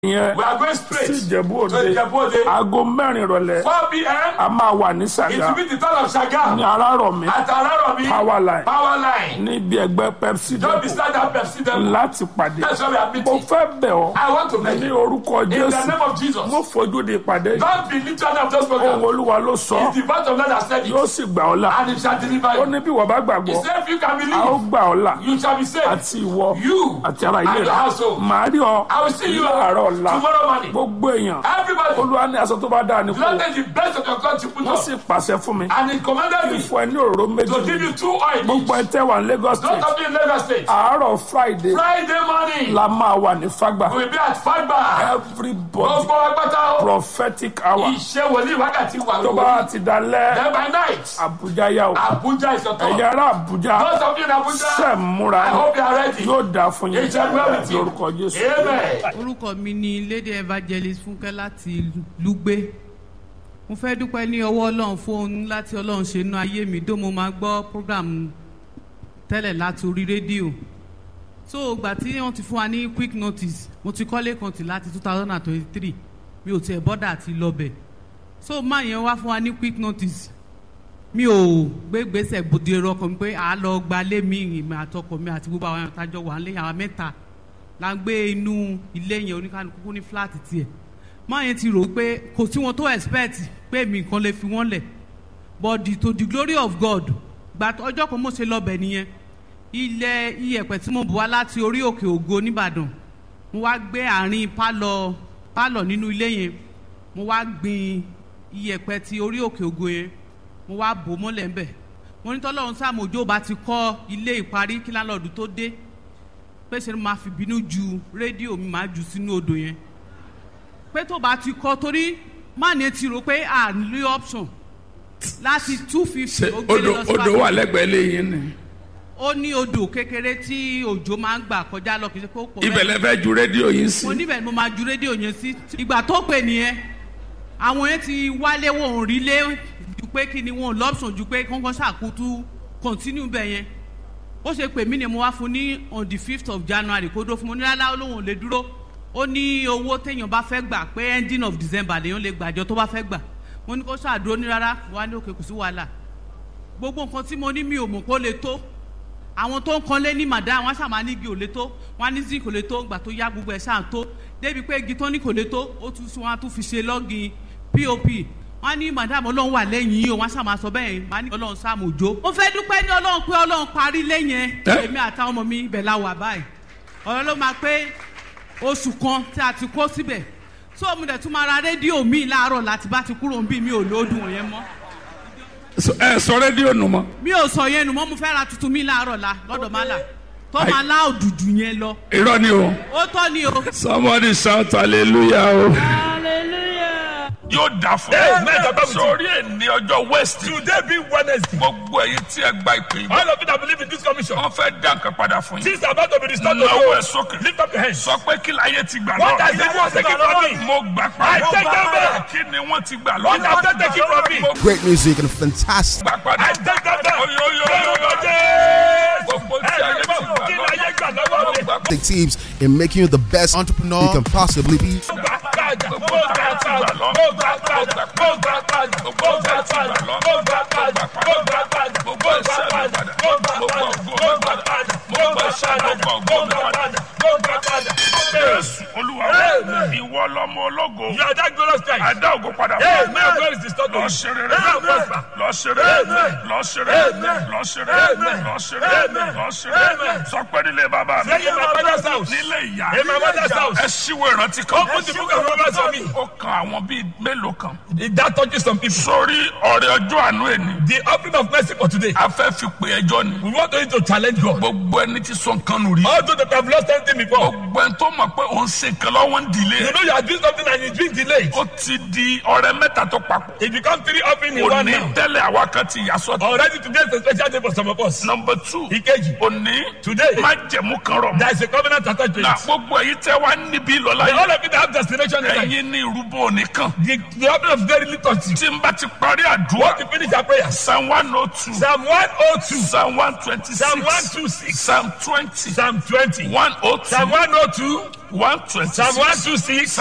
yẹn We are going straight sí ìjẹ̀bú to òde Ìjẹ̀bú Òde. aago mẹ́rin ìrọ̀lẹ́ 4 p.m. a máa wà ní It sàgá will be the town of Shaga ní arárọ̀mí at Araromi power line Power Line. níbi ẹgbẹ́ pepsi Don't be depot stand up Pepsi them. láti pàdé That's why we are mo meeting. fẹ́ bẹ̀ ọ́ I want to ní beg you. orúkọ In the jésù name of Jesus. mo fojú di ìpàdé Don't be literally of those ohun programs. olúwa ló sọ It's the voice of God that said yóò it. sì gbà ọ́ là And it shall deliver ó you. ní bí wọ́n bá He gbàgbọ́ said if you can a ó believe, gbà ọ́ là you shall be saved. àti ìwọ You àti ara ilé and your rẹ household. màá rí ọ I will see you láàárọ̀ ọ̀la tomorrow morning. gbogbo èèyàn Everybody, olúwa ní aṣọ tó bá dáa ní kú Lord take the best of your God to put wọ́n on. sì pàṣẹ fún mi And he commanded me fún ẹ ní òróró méjì to give you two oil gbogbo ẹ each. tẹ́ wà ní Lagos Don't state have in Lagos State. àárọ̀ friday Friday morning, la máa wà ní fagba we will be at Fagba. everybody Gbogbo agbata o. prophetic hour Iṣẹ́ wòlíì wákàtí wà tó bá ti dalẹ̀ Then by night, abuja yá o Abuja is your turn. ẹ̀yà ara abuja Those of you in Abuja, ṣe múra I hope you are ready. yóò dáa fún yín It shall well with you. lórúkọ jésù. Amen. orúkọ mi ni lady evangelist fúnkẹ́ láti lùgbé mo fẹ́ dúpẹ́ ní ọwọ́ ọlọ́run fún ohun láti ọlọ́run ṣe inú ayé mi dó mo máa gbọ́ program tẹ́lẹ̀ láti orí rédíò so ìgbà tí wọ́n ti fún wa ní quick notice mo ti kọ́lé kan tì láti two thousand and twenty-three mi ò tiẹ̀ bọ́dà àti lọ́bẹ̀ so máa yẹn wá fún wa ní quick notice mi ò gbé gbèsè bòde rọkàn mi pé à á lọ gbalé mi ìmọ̀ àtọkọ mi àti gbogbo àwọn àtàjọ wà ń lé àwọn mẹ́ta la ń gbé inú ilé yẹn oníkanukú ní fúláàtì tiẹ̀ máa yẹn ti rò pé kò sí wọn tó expect pé mi nǹkan lè fi wọ́n lẹ̀ but the, to the glory of God gba ọjọ́ kan mo ṣe lọ́bẹ̀ nìyẹn ilẹ̀ iyẹ̀pẹ̀ tí mo bù wá láti orí òkè ògo nìbàdàn mo wá gbé àárín pálọ̀ pálọ̀ nínú ilé yẹn mo wá gbin iyẹ̀pẹ̀ ti orí òkè ògo yẹn mo wá bò mọ́lẹ̀ ńbẹ̀ mo ní tọ́lọ́run sàmójó bá ti kọ́ ilé ìparí kí lálọ́ọ̀dù tó dé pé ṣe ni màá fi bínú ju rédíò mi màá jù sínú odò yẹn pé tó bá ti kọ́ torí máàní ti rò pé à ń lé option láti two fifty ó gbélé odò lọ sí odò wà lẹ́gbẹ̀ẹ́ lẹ́yìn ni ó ní odò kékeré tí òjò máa ń gbà kọjá lọ kì í ṣe pé ó pọ̀ ibẹ̀ lẹ fẹ́ ju rédíò yìí sí mo níbẹ̀ ni mo máa ju rédíò yẹn sí ìgbà tó pè nìyẹn àwọn yẹn ti wálé wọn ò rí lé ju pé kí ni wọn ò lọ́pṣọ̀n ju pé kọ́ńkọ́ ṣàkótú continue bẹ̀ yẹn ó ṣe pè mí ni mo wá fún ní on the fifth of january kó dó fún mo ní rárá olóhùn ò lè dúró ó ní owó téèyàn bá fẹ́ gbà pé ending of december lèèyàn lè gbàjọ tó bá fẹ́ gbà mo ní kó ṣàdúró ní rárá wà ní òkè kò sí wàhálà gbogbo nǹkan tí mo ní mi ò mọ̀ kó lè tó àwọn tó ń kanlé ní màdá wọn ṣàmà ní igi ò lè tó wọn ní zinc kò lè tó gbà tó yá gbogbo ẹ̀ ṣáà tó débi pé igi tó ní kò lè tó ó tún wọn á tún fi ṣe lọ́gìn pop wọn ní madam ọlọ́run wà lẹ́yìn yìí o wọn ṣàmà sọ bẹ́ẹ̀ wọn ní ọlọ́run sáàmù òjò. mo fẹ́ dúpẹ́ ní ọlọ́run pé ọlọ́run parí lẹ́yìn Ẹ́? èmi àtàwọn ọmọ mi ibẹ̀ la wà báyìí ọ̀rọ̀ ló máa pé oṣù kan tí a ti kó síbẹ̀ tó mo dẹ̀ tún máa ra rédíò míì láàárọ̀ láti bá ti kúrò ń bí mi ò lóòdùn yẹn mọ́ So- ẹ sọ rédíò nù mọ́ mi ò sọ yẹn nù mọ́ mo fẹ́ ra tuntun mi láàárọ̀ la lọ́dọ̀ má là tó Ai. máa lá òdùdù yẹn lọ irọ́ ni o ó tọ́ ni o. somebody shout hallelujah o. yóò dà fún Amen. Bàbá mi ti- sórí ẹni ọjọ́ west Today being Wednesday, gbogbo ẹ̀yin tí ẹ gba ìpè yìí all of you that believe in this commission, wọ́n fẹ́ dá nǹkan padà fún yín things are about to be restored to lọ́wọ́ you. ẹ̀ sókè Lift up your hands. sọ pé kí láyé ti gbà What has lọ́wọ́ the world taken from me? mo gbà I padà take them back. kí ni wọ́n ti gbà What have they taken from me? mo Great music and fantastic gbà padà I take them back. Oyoyoyoyo. gbogbo tí ayé ti gbà Kí ni ayé gbà lọ́wọ́ lọ́wọ́ mi? mo gbà padà. teams in making you the best entrepreneur you can possibly be. Mo gbà padà. Mo gbà padà. Mo gbà padà. Mo gbà padà. Mo gbà padà. Mo gbà padà. Mo gbà padà. Mo gbà padà. Mo gbà padà. Mo gbà padà. Mo gbà padà. Mo gbà padà. Mo gbà padà. Jésù Olúwa Amen. ìwọ lọmọ ológo You are that glorious Christ. adá ògo padà Amen. God is restored to lọ you. ṣeré Amen. Prosper. lọ ṣeré Amen. lọ ṣeré Amen. lọ ṣeré Amen. lọ ṣeré Amen. lọ ṣeré Amen. sọ pé nílé bàbá mi Say in my father's house. nílé ìyá In my mother's house. ẹ ṣíwò ìrántí kan Open the book of Romans for me. ó kan àwọn bíi mélòó kan That touches some people. sórí ọrẹ ọjọ́ àánú ẹni The offering of mercy for today. a fẹ́ fi pè ẹjọ́ ni We want you to challenge God. gbogbo ẹni tí sọ nǹkan nù rí All those that have lost anything before. gbogbo ẹni tó mọ̀ pé òun ṣe nǹkan lọ́wọ́ ń dìlé You know you are doing something and it's being delayed. ó ti di ọrẹ mẹ́ta tó papọ̀ It becomes three offering in one òní now. tẹ́lẹ̀ àwa kan ti yà sọ́tọ̀. Already today is a special day for some of us. number two Ìkejì. òní Today. má jẹ̀mú kan rọ̀ mọ́. There is a covenant attached to na it. gbogbo èyí tẹ́ wá níbí lọ́la The yìí all of it have destination in life. ẹ̀yin ní irúbọ nìkan The, the offering of very little thing. tí n bá ti parí Want àdúrà to finish our prayers. psalm one oh two Psalm 102. psalm one twenty Psalm six 126. psalm twenty Psalm 20. one oh oh two Psalm one oh two. one twenty Psalm one six two six.